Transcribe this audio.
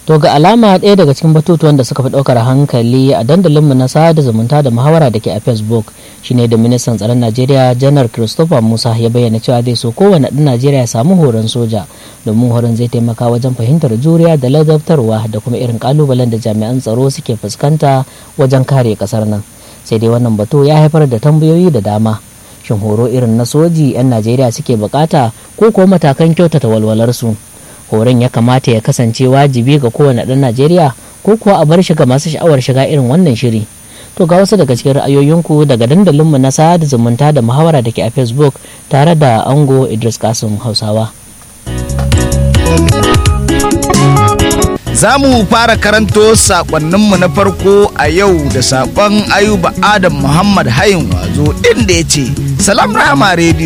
To ga alama ɗaya daga cikin batutuwan da suka fi ɗaukar hankali a dandalinmu na sada zumunta da muhawara da ke a Facebook shine da ministan tsaron Najeriya janar Christopher Musa ya bayyana cewa zai so kowane ɗan Najeriya ya samu horon soja domin horon zai taimaka wajen fahimtar juriya da ladabtarwa da kuma irin kalubalen da jami'an tsaro suke fuskanta wajen kare ƙasar nan. Sai dai wannan batu ya haifar da tambayoyi da dama. Shin horo irin na soji 'yan Najeriya suke bukata ko kuwa matakan kyautata walwalarsu? horon ya kamata ya kasance wajibi ga kowane ɗan najeriya ko kuwa a bar shi ga masu sha'awar shiga irin wannan shiri to ga wasu daga cikin ra'ayoyinku daga dandalinmu na sada zumunta da muhawara da ke a facebook tare da ango idris kasim hausawa Za mu fara karanto sakonninmu na farko a yau da sakon Ayuba Adam Muhammad Hayin Wazo inda ya ce, Salam Rahama Radio